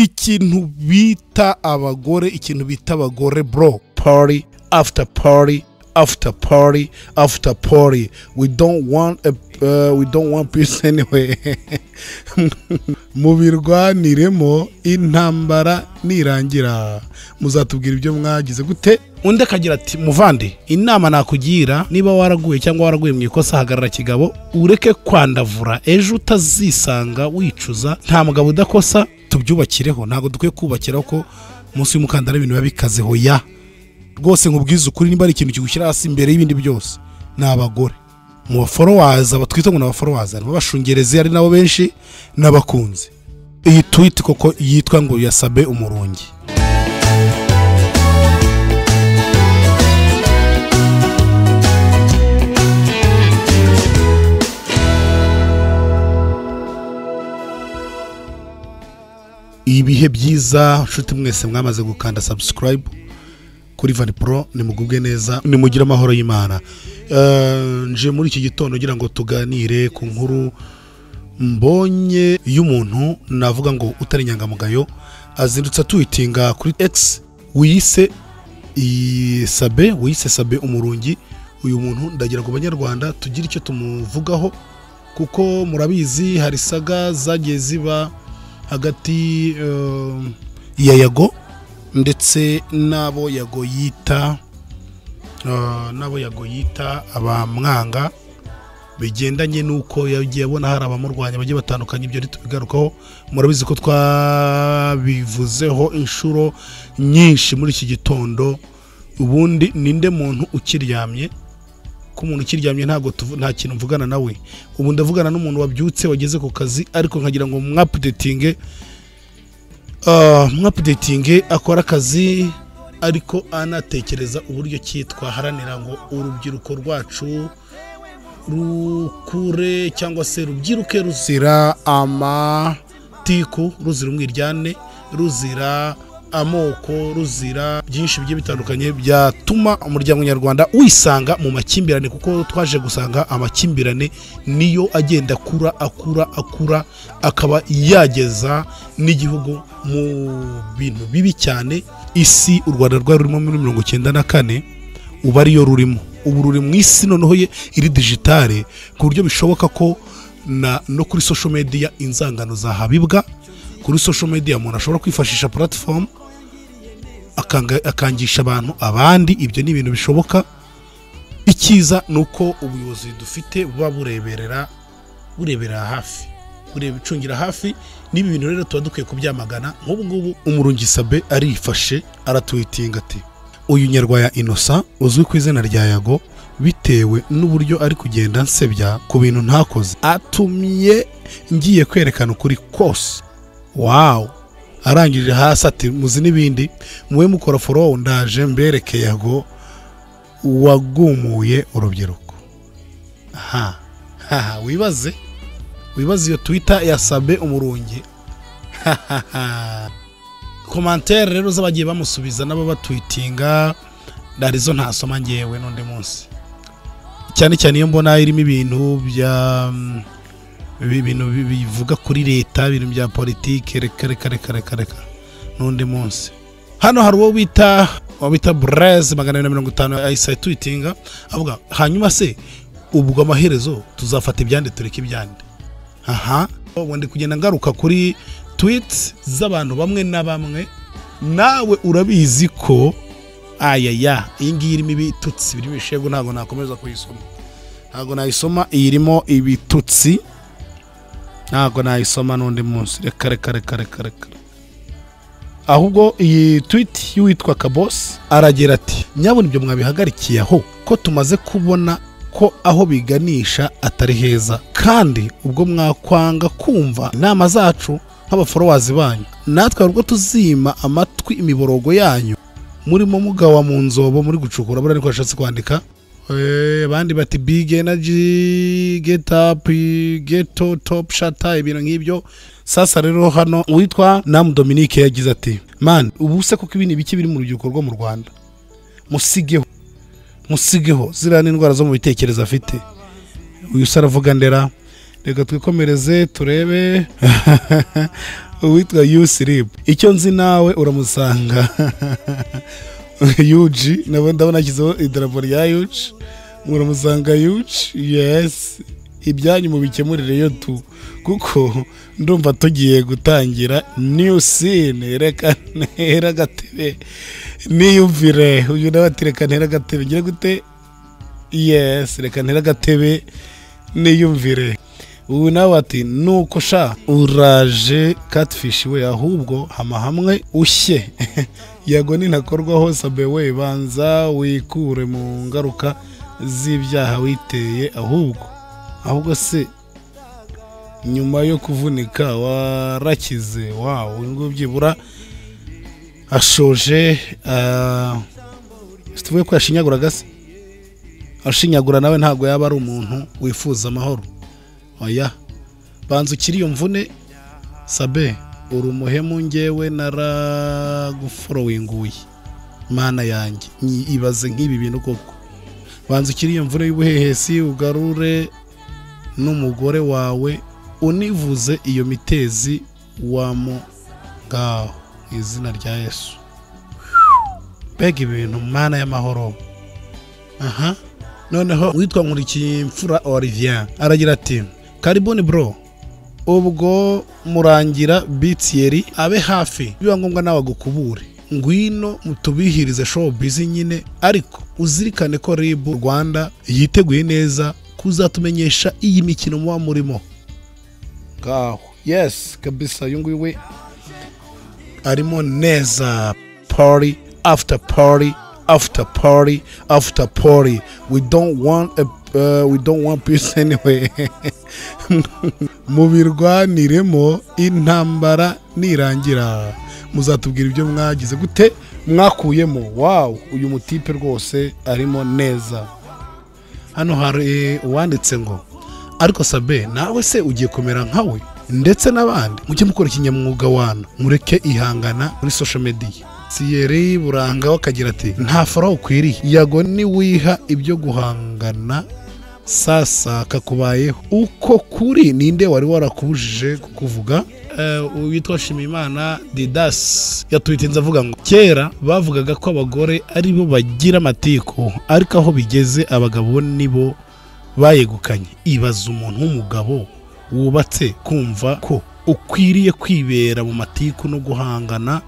ikintu bita abagore ikintu bita abagore bro party after party after party after party we don't want a, uh, we don't want peace anyway mubirwaniremo intambara nirangira muzatubwira ibyo mwagize gute undi akagira ati muvande inama nakugira niba waraguye cyangwa waraguye mu ikosa hagarara kigabo ureke kwandavura ejo utazisanga wicuza nta mugabo udakosa tubyubakireho ntabwo dukwiye kubakira ko munsi y'umukandara ibintu biba bikazeho ya rwose nkubwize ukuri niba ari ikintu kigushyira hasi imbere y'ibindi byose ni abagore mu baforowaza batwita ngo ni abaforowaza harimo abashungerezi ari nabo benshi n'abakunzi iyi twiti koko yitwa ngo yasabe umurungi ibihe byiza nshuti mwese mwamaze gukanda subscribe kuri vani pro nimugubwe neza nimugire amahoro y'imana Eh, nje muri iki gitondo ngira ngo tuganire ku nkuru mbonye y'umuntu navuga ngo utari inyangamugayo azindutse atuyitinga kuri x wiyise i- sabe wiyise sabe umurungi uyu muntu ndagira ngo banyarwanda tugire icyo tumuvugaho kuko murabizi hari saga zagiye ziba hagati eh, ya yago ndetse n'abo yago yita eh, n'abo yago yita abamwanga bigendanye n'uko yagiye abona hari abamurwanya bagiye batandukanye ibyo ntitubigarukaho murabizi ko twabivuzeho inshuro nyinshi muri iki gitondo ubundi ninde muntu ukiryamye ko umuntu ukiryamye ntabwo tuvu- nta kintu mvugana nawe ubu ndavugana n'umuntu wabyutse wageze ku kazi ariko nkagira ngo mwapudetinge mwapudetinge akora akazi ariko anatekereza uburyo ki twaharanira ngo urubyiruko rwacu rukure cyangwa se rubyiruke ruzira amatiku ruzira umwiryane ruzira amoko ruzira byinshi bigiye bitandukanye byatuma umuryango nyarwanda wisanga mu makimbirane kuko twaje gusanga amakimbirane niyo agenda akura akura akura akaba yageza n'igihugu mu bintu bibi cyane isi u rwanda rwari rurimo muri mirongo icyenda na kane ubu ariyo rurimo ubu ruri mu isi noneho ye iri digitale ku buryo bishoboka ko na no kuri social media inzangano zahabibwa kuri social media umuntu ashobora kwifashisha platform akanga- akangisha abantu abandi ibyo ni ibintu bishoboka icyiza ni uko ubuyobozi dufite buba bureberera bureberera hafi bureba icungira hafi n'ibi bintu rero tuba dukwiye kubyamagana nk'ubu ngubu umurungi sabe arifashe aratwitinga ati uyu nyarwaya inosa uzwi ku izina rya yago bitewe n'uburyo ari kugenda nsebya ku bintu ntakoze atumye ngiye kwerekana ukuri kose wawu arangije hasi ati muzi n'ibindi muwe mukora forowo ndaje mbereke yago wagumuye urubyiruko aha haha wibaze wibaze iyo twita yasabe umurungi komantere rero z'abagiye bamusubiza nabo batwitinga arizo ntasoma ngewe n'undi munsi cyane cyane iyo mbona irimo ibintu bya mm, ibintu bi- bivuga kuri leta ibintu bya politike reka reka reka reka reka n'undi munsi hano hari uwo bita uwo bita bureze magana abiri na mirongo itanu ahise twitinga avuga hanyuma se ubwo amaherezo tuzafata ibyande tureke ibyande aha ubu ndi kugenda ngaruka kuri twiti z'abantu bamwe na bamwe nawe urabizi ko ayaya iyi ngiyi irimo ibitutsi birimo ibishegu ntabwo nakomeza kuyisoma ntabwo nayisoma iyi irimo ibitutsi ntabwo nayisoma n'undi munsi reka reka reka reka reka ahubwo iyi twiti y'uwitwa kabosi aragira ati nyabona ibyo mwabihagarikiye aho ko tumaze kubona ko aho biganisha atari heza kandi ubwo mwakwanga kumva inama zacu nk'abaforowazi banyu natwe ubwo tuzima amatwi imiborogo yanyu murimo mugawa mu nzobo muri gucukura buriya niko yashatse kwandika Eh, abandi bati big energy get up geto top shata ibintu nk'ibyo sasa rero hano uwitwa namu dominique yagize ati man ubu se kuko ibintu bike biri mu rubyiruko rwo mu rwanda musigeho musigeho ziriya n'indwara zo mu bitekerezo afite uyu se aravuga ndera reka twikomereze turebe uwitwa yusiripu icyo nzi nawe uramusanga yuji ndabona ndabona yashyizeho idarapo rya yuji muramusanga yuji yesi ibyanyu mubikemurireyo tu kuko ndumva tugiye gutangira new scene reka ntere agatebe niyumvire uyu nawe ati reka ntere agatebe ngira gute yesi reka ntere agatebe niyumvire ubu nawe ati nuko sha uraje catfish we ahubwo hama hamwe ushye yego ninakorwaho sabe we banza wikure mu ngaruka z'ibyaha witeye ahubwo ahubwo se nyuma yo kuvunika warakize wawe ngubu byibura ashoje tuvuye ko yashinyaguraga se ashinyagura nawe ntabwo yaba ari umuntu wifuza amahoro oya banza ukiri iyo mvune sabe uri umuhemu ngewe naraguforowinguye mana yanjye nyi- ibaze nk'ibi bintu koko banza ukiri iyo mvune y'ubuhehesi ugarure n'umugore wawe univuze iyo mitezi wamo ngaho mu izina rya yesu mbega ibintu mana y'amahoro aha noneho witwa nkurikiyimfura olivier aragira ati karibuni bro ubwo murangira bitiyeri abe hafi biba ngombwa nawe agukubure ngwino mutubihirize show bizi nyine ariko uzirikane ko rib rwanda yiteguye neza kuzatumenyesha iyi mikino muba murimo ngaho yes kabisa uyu nguyu we arimo neza party after party after party after party we don't want a, uh, we don't want peace anyway mubirwaniremo intambara nirangira muzatubwira ibyo mwagize gute mwakuyemo wawu uyu mutipe rwose arimo neza hano hari uwanditse ngo ariko sabe nawe se ugiye kumera nkawe ndetse n'abandi mujye mukora ikinyamwuga wanyu mureke ihangana muri social media siyeri burangaho akagira ati nta faraho ukwiriye yago niwiha ibyo guhangana sasa kakubayeho uko kuri ninde wari warakubujije kukuvuga Eh, witwa shimimana didas yatwitinze avuga ngo kera bavugaga ko abagore ari bo bagira amatiku ariko aho bigeze abagabo nibo bayegukanye ibaza umuntu w'umugabo wubatse kumva ko ukwiriye kwibera mu matiku no guhangana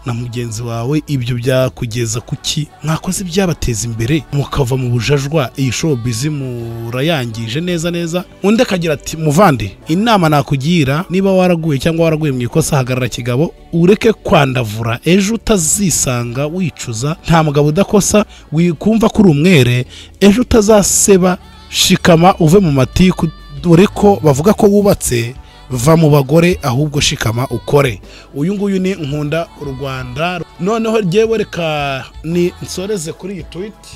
na mugenzi wawe ibyo byakugeza kuki mwakoze ibyabateza imbere mukava mu bujajwa iyi shobuzi murayangije neza neza undi akagira ati muvande inama nakugira niba waraguye cyangwa waraguye mu ikosa hagarara kigabo ureke kwandavura ejo utazisanga wicuza nta mugabo udakosa wikumva ko uri umwere ejo utazaseba shikama uve mu matiku dore ko bavuga ko wubatse va mu bagore ahubwo shikama ukore uyu nguyu ni nkunda u rwanda noneho ryewe reka ni nsoreze kuri iyi twiti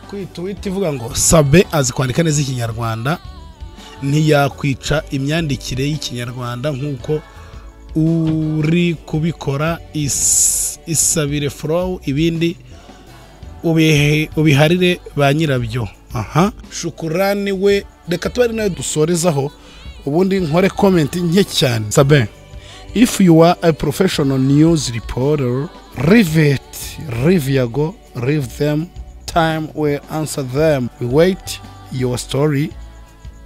kuri iyi twiti ivuga ngo sabe azi kwandika neza ikinyarwanda ntiyakwica imyandikire y'ikinyarwanda nk'uko uri kubikora is- isabire forowu ibindi ubihe- ubiharire ba nyirabyo aha shukurani we reka tuba ari nayo dusorezaho ubundi nkore komenti nke cyane sabe if you are a professional news reporter leave it leave yago leave them time we answer them we wait your story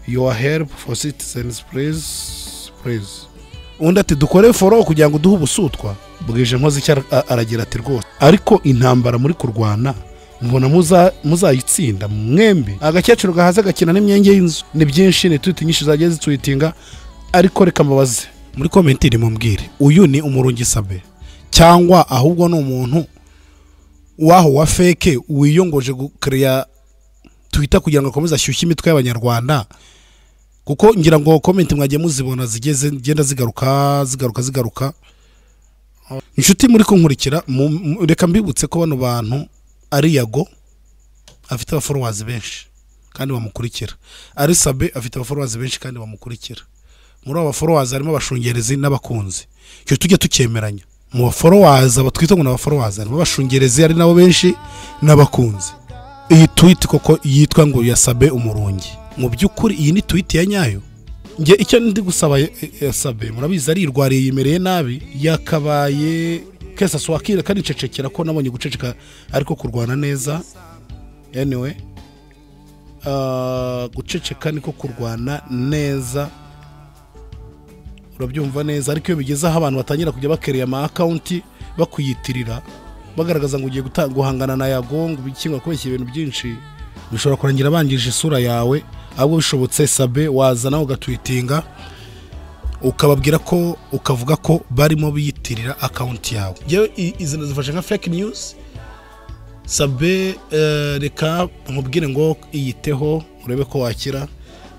your help for citizens please please undi ati dukore foro kugira ngo duhe ubusutwa bwije nkoze icyo ara- a- aragira ati rwose ariko intambara muri kurwana mubona muza- muzayitsinda mwembi agakecuru gahaze gakina n'imyenge y'inzu ni byinshi ni twiti nyinshi zagiye zitwitinga ariko reka mbabaze muri komentiri mumbwire uyu ni umurungi sabe cyangwa ahubwo ni umuntu waho wa feke wiyongoje gukereya twita kugira ngo akomeze ashyushye imitwe y'abanyarwanda kuko ngira ngo komenti mwagiye muzibona zigiye zigenda zigaruka zigaruka zigaruka inshuti muri kunkurikira mu- mu- reka mbibutse ko bano bantu ari yago afite abaforowazi benshi kandi bamukurikira ari sabe afite abaforowazi benshi kandi bamukurikira muri abo baforowazi harimo abashungerezi n'abakunzi icyo tujye tucyemeranya mu baforowazi aba twita ngo ni abaforowazi harimo abashungerezi ari nabo benshi n'abakunzi iyi twiti koko yitwa ngo ya sabe umurungi mu by'ukuri iyi ni twiti ya nyayo njye icyo ndi gusaba yasabe murabizi arirwariye yimereye nabi yakabaye kese aswakira kandi ncecekera ko nabonye guceceka ariko kurwana neza anyway Ah, guceceka niko kurwana neza urabyumva neza ariko iyo bigeze aho abantu batangira kujya bakereye ama akawunti bakwiyitirira bagaragaza ngo ugiye guta- guhangana na yago ngo ubikingwa kubeshya ibintu byinshi bishobora kurangira bangije isura yawe ahubwo bishobotse sabe waza nawe ugatwitinga ukababwira ko ukavuga ko barimo biyitirira akawunti yawe yewe izi zifashe nka fake news sabe eh, reka nkubwire ngo iyiteho urebe ko wakira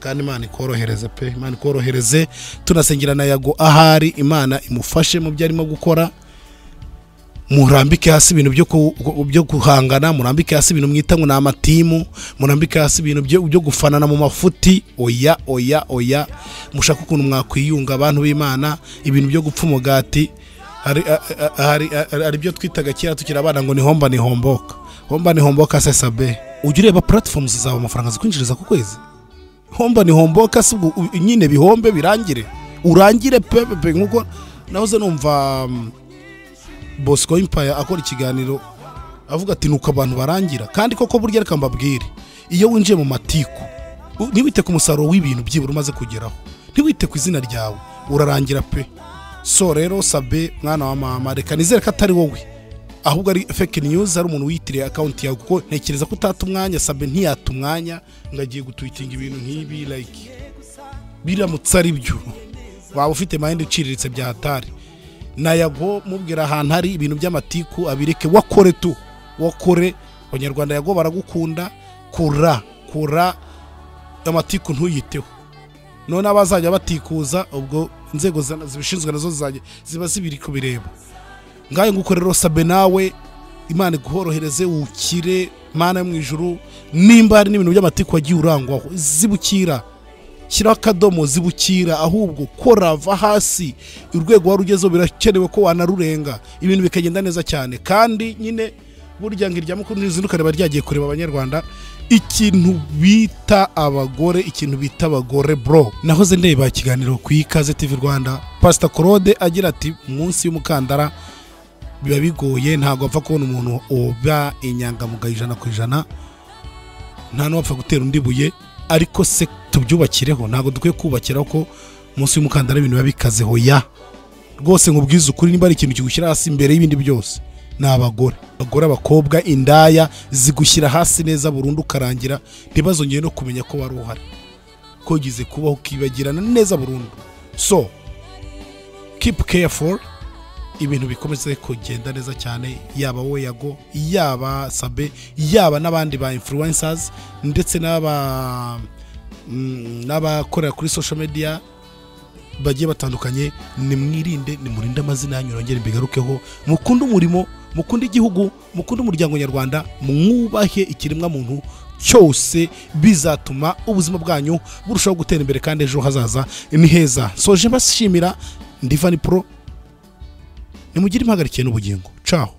kandi imana ikorohereze pe imana ikorohereze tunasengera na yago ahari imana imufashe mu byo arimo gukora murambike hasi ibintu byo ku- ku- byo guhangana murambike hasi ibintu mwita ngo ni amatimu murambike hasi ibintu byo byo gufanana mu mafuti oya oya oya mushaka ukuntu mwakwiyunga abantu b'imana ibintu byo gupfa umugati hari a- a- a- hari- a- hari ibyo twitaga kera tukiri abana ngo ni homba ni homboka homba ni homboka se sabe ujya ureba platforms zawe amafaranga zikwinjiriza ku kwezi homba ni homboka si ubwo u- nyine bihombe birangire urangire pe pe- pe nkuko nahoze numva mm, Bosco Impaya akora ikiganiro avuga ati nuko abantu barangira kandi koko burya reka mbabwire iyo winjiye mu matiku u- ntiwite ku musaruro w'ibintu byibura umaze kugeraho ntiwite ku izina ryawe urarangira pe so rero sabe mwana wa mama reka nizere ko atari wowe ahubwo ari fake news ari umuntu wiyitiriye akawunti yawe kuko ntekereza ko utata umwanya sabe ntiyata umwanya ngo agiye gutwitinga ibintu nk'ibi like biramutse ari byo waba ufite mayindi iciriritse bya hatari nayago mubwira ahantu hari ibintu by'amatiku abireke wakore tu wakore abanyarwanda yago baragukunda kura kura amatiku ntuyiteho none abazajya batikuza ubwo inzego za- zibishinzwe nazo zizajya ziba zibiri kubireba ngayo nguko rero sabe nawe imana iguhorohereze ukire mana yo mu ijuru nimba hari n'ibintu by'amatiku wagiye urangwaho zibukira shyiraho akadomo zibukira ahubwo kora va hasi urwego wari ugezeho birakenewe ko wanarurenga ibintu bikagenda neza cyane kandi nyine burya ngo irya mukuru n'izindu ukareba ryagiye kureba abanyarwanda ikintu bita abagore ikintu bita abagore bro nahoze ndeba ikiganiro ku ikaze tv rwanda pasita claude agira ati munsi y'umukandara biba bigoye ntabwo apfa kubona umuntu uba inyangamugayo ijana ku ijana nta n'uwapfa gutera undi buye ariko se tubyubakireho ntabwo dukwiye kubakira ko munsi y'umukandara ibintu biba bikazeho ya rwose nkubwize ukuri niba ari ikintu kigushyira hasi imbere y'ibindi byose ni abagore abagore abakobwa indaya zigushyira hasi neza burundu ukarangira ntibazongere no kumenya ko wari uhari kogize kubaho ukibagirana neza burundu so keep careful ibintu bikomeze kugenda neza cyane yaba wowe yago yaba sabe yaba n'abandi ba influencers ndetse n'aba mm, n'abakorera kuri social media bagiye batandukanye nimwirinde nimurinde amazina yanyu yongere mbigarukeho mukunde umurimo mukunde igihugu mukunde umuryango nyarwanda mwubahe ikiremwa muntu cyose bizatuma ubuzima bwanyu burushaho gutera imbere kandi ejo hazaza ni heza soje mbashimira ndivani pro nimugire impagarikiye n'ubugingo caho